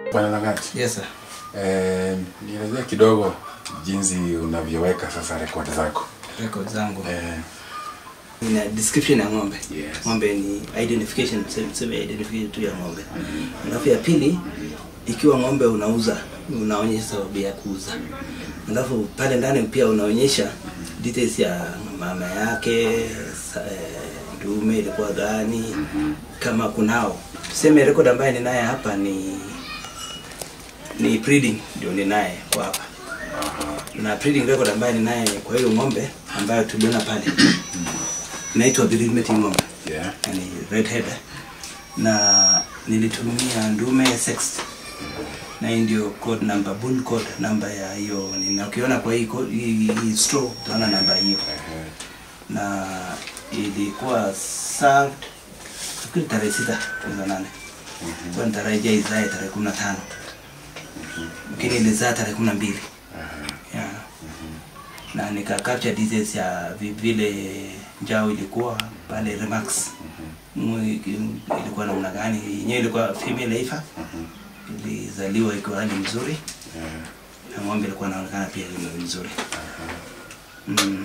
Bwana Langati, Yes sir. eh, nielezea kidogo jinsi unavyoweka sasa rekodi zako. Record zangu. Eh, Ina description ya ng'ombe. Yes. Ng'ombe ni identification, tuseme tuseme identification tu ya ng'ombe. Alafu ya pili ikiwa ng'ombe unauza, unaonyesha sababu ya kuuza. Alafu pale ndani pia unaonyesha details ya mama yake, sa- eh, dume ilikuwa gani, kama kunao. Tuseme record ambaye ninaye hapa ni ni breeding ndio ninaye kwa hapa na breeding record ambaye ninaye kwa hiyo ng'ombe ambayo tuliona pale inaitwa breed mating ng'ombe yeah. yani red head na nilitumia ndume sext na hii ndio code number bull code namba ya hiyo na ukiona kwa hii code- hii, hii straw utaona namba hiyo Eh, na ilikuwa served nafikiri tarehe sita mwezi wa nane kwa nitarajia izae tarehe kumi na tano lakini ilizaa tarehe kumi na mbili yeah. na nika capture details ya vi- vile njao ilikuwa pale Remax Mwe- ilikuwa namna gani yenyewe ilikuwa female ifa ilizaliwa ikiwa hali mzuri eh, na ng'ombe ilikuwa inaonekana pia ni mzuri mm.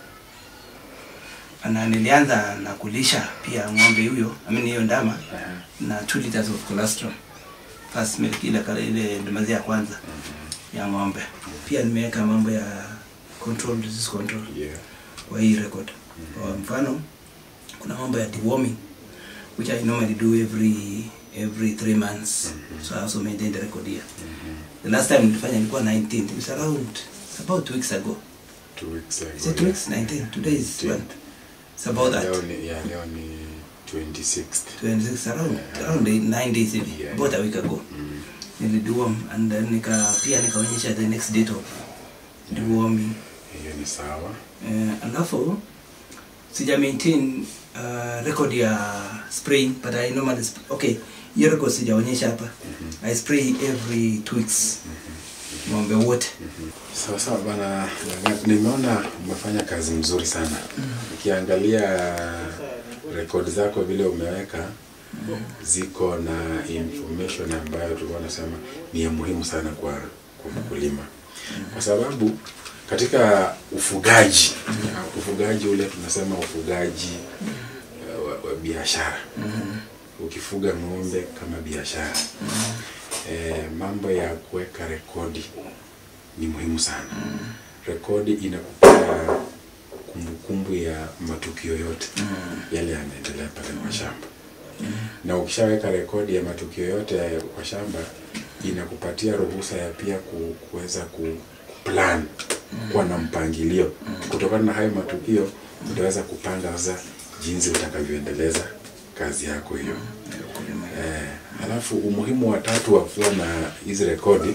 na nilianza na kulisha pia ng'ombe huyo I mean hiyo ndama na 2 liters of colostrum first milk ile kale ile maziwa ya kwanza ya ng'ombe pia nimeweka mambo ya control disease control yeah. kwa hii record kwa mfano kuna mambo ya deworming which I normally do every every three months so I also maintain the record here the last time nilifanya ilikuwa 19 it was around it's about two weeks ago Two weeks ago. is it two weeks 19 today is 19. what it's about that Leo ni, yeah, leo ni 26th. 26 around around eight, nine days hivi Yeah. about a week ago Mm. nilideworm and then nika pia nikaonyesha the next date of deworming Hiyo ni sawa. Eh, alafu sija maintain uh, record ya spraying but I normally sp okay hiyo record sijaonyesha hapa I spray every two weeks ng'ombe wote Sawa sawa bana, Langati, nimeona umefanya kazi mzuri sana. Ukiangalia rekodi zako vile umeweka ziko na information ambayo tulikuwa nasema ni ya muhimu sana kwa kwa mkulima, kwa sababu katika ufugaji ufugaji ule tunasema ufugaji eh, wa, wa biashara ukifuga ng'ombe kama biashara eh, mambo ya kuweka rekodi ni muhimu sana. Rekodi inakupea kumbukumbu ya matukio yote yale yanaendelea pale kwa shamba, na ukishaweka rekodi ya matukio yote ya kwa shamba inakupatia ruhusa ya pia ku- kuweza ku plan kuwa na mpangilio kutokana na hayo matukio, utaweza kupanga sasa jinsi utakavyoendeleza kazi yako hiyo. Eh, alafu umuhimu wa tatu wa kuwa na hizi rekodi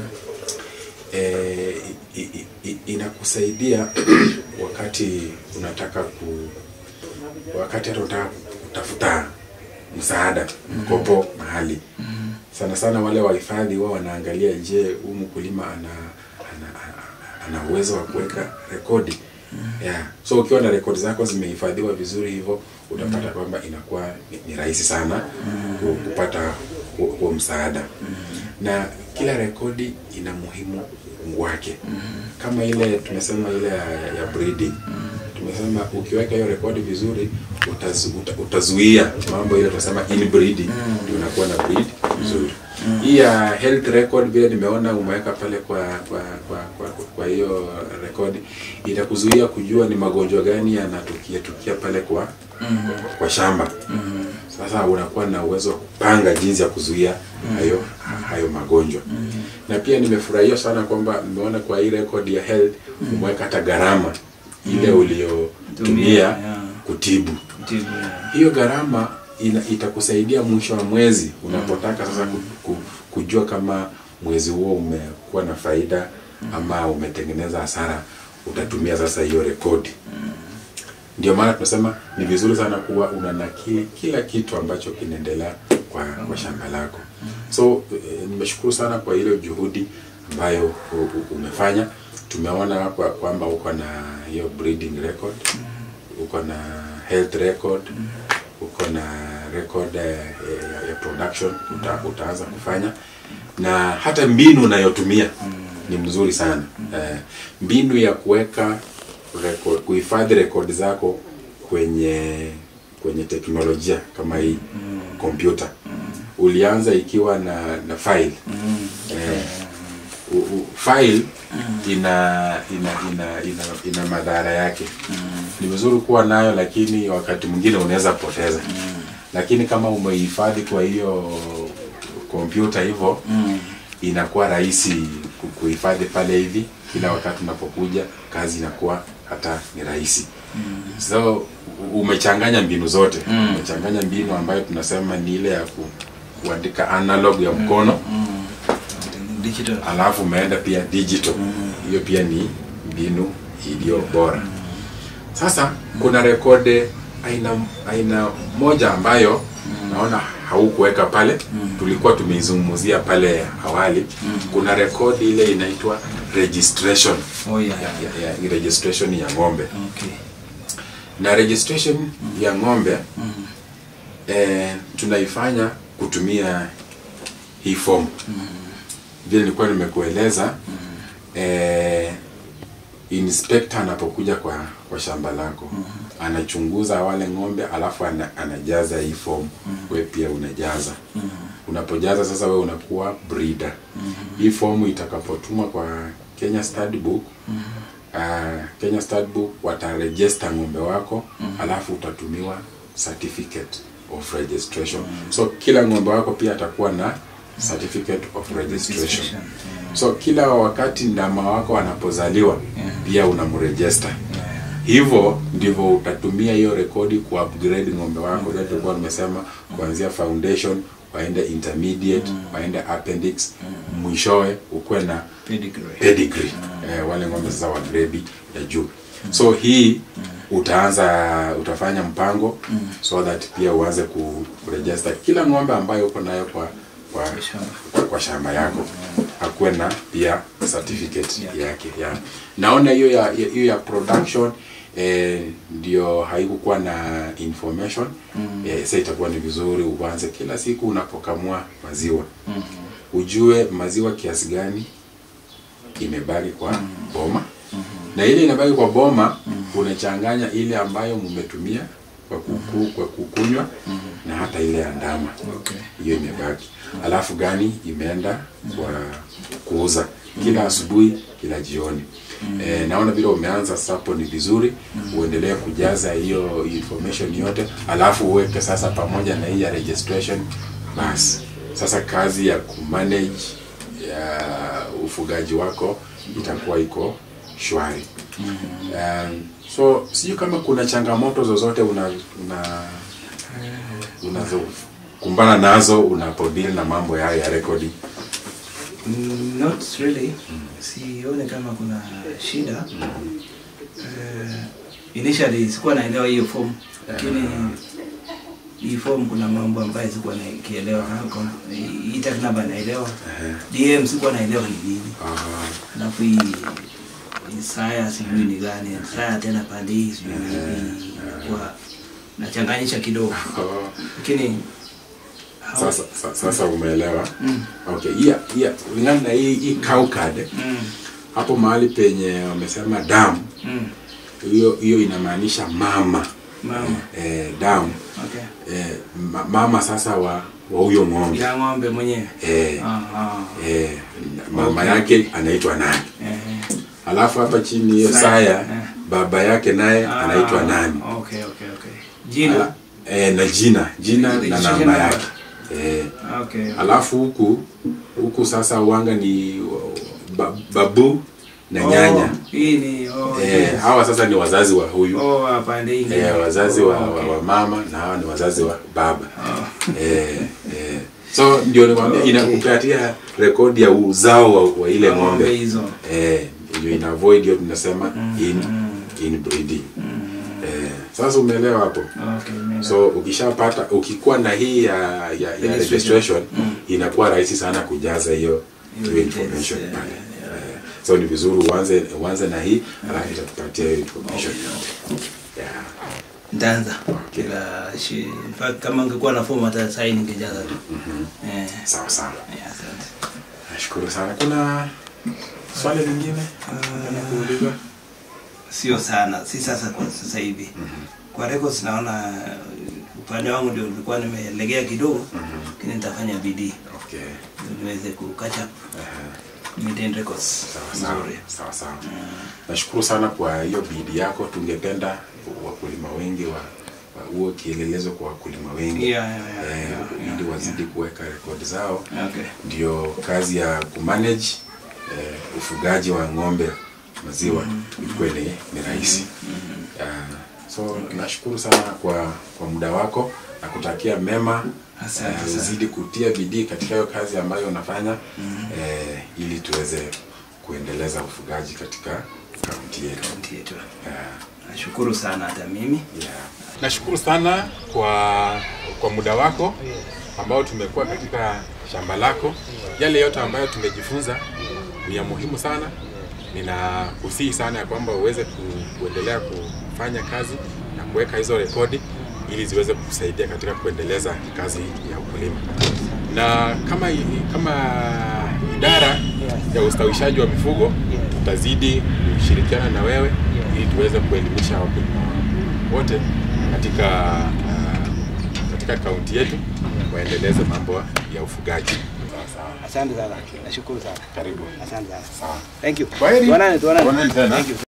eh, i, i, i, inakusaidia wakati unataka ku wakati hata unataka kutafuta msaada mkopo mahali sana sana wale wahifadhi wao wanaangalia je huu mkulima ana ana, ana, ana uwezo wa kuweka rekodi yeah. so ukiwa na rekodi zako zimehifadhiwa vizuri hivyo utapata kwamba inakuwa ni, ni rahisi sana ku- kupata huo huo msaada na kila rekodi ina muhimu wake kama ile tumesema ile ya, ya breeding tumesema ukiweka hiyo rekodi vizuri utazu, uta, utazuia mambo ile tunasema inbreeding ndio unakuwa na breed vizuri hii ya health record vile nimeona umeweka pale kwa kwa kwa kwa, kwa, kwa hiyo rekodi itakuzuia kujua ni magonjwa gani yanatukia tukia pale kwa kwa shamba sasa unakuwa na uwezo wa kupanga jinsi ya kuzuia hayo hayo magonjwa na pia nimefurahia sana kwamba nimeona kwa hii record ya health umeweka hata gharama ile uliotumia yeah. kutibu Tibu, yeah. hiyo gharama ina, itakusaidia mwisho wa mwezi unapotaka sasa ku, ku, kujua kama mwezi huo umekuwa na faida ama umetengeneza hasara utatumia sasa hiyo rekodi ndio maana tunasema ni vizuri sana kuwa unanakili kila kitu ambacho kinaendelea kwa, kwa shamba lako so eh, nimeshukuru sana kwa ile juhudi ambayo u- u- umefanya tumeona kwa- kwamba uko na hiyo breeding record uko na health record uko na record eh, ya, ya production uta, utaanza kufanya na hata mbinu unayotumia ni mzuri sana eh, mbinu ya kuweka record, kuhifadhi rekodi zako kwenye kwenye teknolojia kama hii kompyuta ulianza ikiwa na na file eh, u, u, file ina ina ina ina, ina madhara yake ni vizuri kuwa nayo lakini wakati mwingine unaweza poteza lakini kama umehifadhi kwa hiyo kompyuta hivyo inakuwa rahisi ku- kuhifadhi pale hivi kila wakati unapokuja kazi inakuwa hata ni rahisi so u- umechanganya mbinu zote umechanganya mbinu ambayo tunasema ni ile ya ku, kuandika analog ya mkono digital alafu umeenda pia digital hiyo pia ni mbinu iliyo bora sasa kuna rekode aina aina moja ambayo naona haukuweka pale tulikuwa tumeizungumzia pale awali kuna rekodi ile inaitwa registration oh yeah ya, ya, ya, registration ya ng'ombe okay na registration ya ng'ombe eh, tunaifanya kutumia hii form vile nilikuwa nimekueleza eh, inspector anapokuja kwa kwa shamba lako anachunguza wale ng'ombe alafu ana, anajaza hii form we pia unajaza unapojaza sasa we unakuwa breeder hii form itakapotumwa kwa Kenya Stud Book uh, Kenya Stud Book watarejesta ng'ombe wako alafu utatumiwa certificate of registration so kila ng'ombe wako pia atakuwa na certificate of registration so kila wakati ndama wako anapozaliwa pia unamrejesta hivyo ndivyo utatumia hiyo rekodi ku upgrade ng'ombe wako mm. tulikuwa nimesema kuanzia foundation waende intermediate waende appendix mwishowe ukuwe na pedigree pedigree eh, wale ng'ombe sasa wa grade ya juu so hii utaanza utafanya mpango so that pia uanze kuregister kila ng'ombe ambayo uko nayo kwa kwa, kwa, kwa shamba yako akuwe na pia certificate Yeah. yake ya naona hiyo ya ya- hiyo ya production eh, ndio haikukuwa na information eh, sasa itakuwa ni vizuri uanze kila siku unapokamua maziwa ujue maziwa kiasi gani imebaki kwa boma na ile inabaki kwa boma unachanganya ile ambayo mmetumia kwa kuku, kwa kukunywa na hata ile ya ndama okay hiyo imebaki alafu gani imeenda kwa kuuza kila asubuhi kila jioni e, naona vile umeanza sasa hapo ni vizuri uendelee kujaza hiyo information yote alafu uweke sasa pamoja na hii ya registration basi sasa kazi ya kumanage ya ufugaji wako itakuwa iko shwari um, so sijui kama kuna changamoto zozote una, una unazokumbana nazo unapodili na mambo yayo ya rekodi Mm, not really sione kama kuna shida uh, initially sikuwa naelewa hiyo form lakini hii form kuna mambo ambayo sikuwa nakielewa Kama hii tag number naelewa dm sikuwa naelewa ni nini Aha. alafu hii hii saya sijui ni gani saya tena pande hii sijui ni nini kwa nachanganyisha kidogo Oh. lakini how- sasa, sa- sasa umeelewa okay iya iya kulingana na hii hii cow card mm, hapo mahali penye wamesema damu mm, hiyo hiyo inamaanisha mama mama eh, damu okay eh, ma- mama sasa wa wa huyo ng'ombe ya ng'ombe mwenyewe eh, Ah, ah. eh, mama Okay. yake anaitwa nani Eh, alafu hapa chini hiyo Saya, saya eh. baba yake naye ah, anaitwa nani okay okay okay jina Ala- eh, na jina jina na Registration namba number. yake eh, okay alafu huku huku sasa uanga ni ba, babu na nyanya oh, hii ni oh, eh, yes. hawa sasa ni wazazi wa huyu oh hapande hii eh, wazazi wa, Oh, wa, okay. wa mama na hawa ni wazazi wa baba Oh. eh, eh. so ndio nikwambia Okay. inakupatia rekodi ya uzao wa, wa ile ng'ombe ng'ombe hizo eh, ndio ina avoid hiyo tunasema in, in breeding eh, sasa umeelewa hapo okay mimi- so ukishapata ukikuwa na hii ya, ya, ya Registration. registration inakuwa rahisi sana kujaza hiyo Hiyo hiyo details, information yeah, pale yeah. Eh, so ni vizuri uanze uanze na hii alafu itatupatia hiyo information yeah. nitaanza kila shi in fact kama ungekuwa na fomu hata sahi ningejaza tu eh sawa sawa yeah, asante Nashukuru sana. Kuna swali lingine na kuuliza? sio sana si sasa kwa sasa hivi kwa records naona uh, upande wangu ndio nilikuwa nimelegea kidogo lakini nitafanya bidii Okay. ndio niweze ku catch up Aha. maintain records Sawa sawa. nzuri Sawa sawa. Nashukuru sana kwa hiyo bidii yako. Tungependa wakulima wengi wa wa- uwe kielelezo kwa wakulima wengi Yeah, yeah, yeah, eh, yeah, ili yeah, wazidi kuweka rekodi zao. okay Ndio kazi ya kumanage eh, ufugaji wa ng'ombe maziwa ikuwe ni, ni rahisi. Ah, so nashukuru sana kwa kwa muda wako na kutakia mema Asante eh, sana. uzidi kutia bidii katika hiyo kazi ambayo unafanya eh, ili tuweze kuendeleza ufugaji katika kaunti yetu. Kaunti yetu Ah, nashukuru sana hata mimi yeah. Nashukuru sana kwa kwa muda wako ambao tumekuwa katika shamba lako. Yale yote ambayo tumejifunza ni ya muhimu sana. Ninakusihi sana ya kwamba uweze ku, kuendelea kufanya kazi na kuweka hizo rekodi ili ziweze kukusaidia katika kuendeleza kazi ya ukulima. Na kama i- kama idara ya ustawishaji wa mifugo tutazidi kushirikiana na wewe ili tuweze kuelimisha wakulima wote katika uh, katika kaunti yetu waendeleze mambo ya ufugaji. Sawa sawa. asante sana nashukuru sana Karibu. asante sana Sawa. thank you Kwaheri. tuonane tuonane Tuonane tena. thank you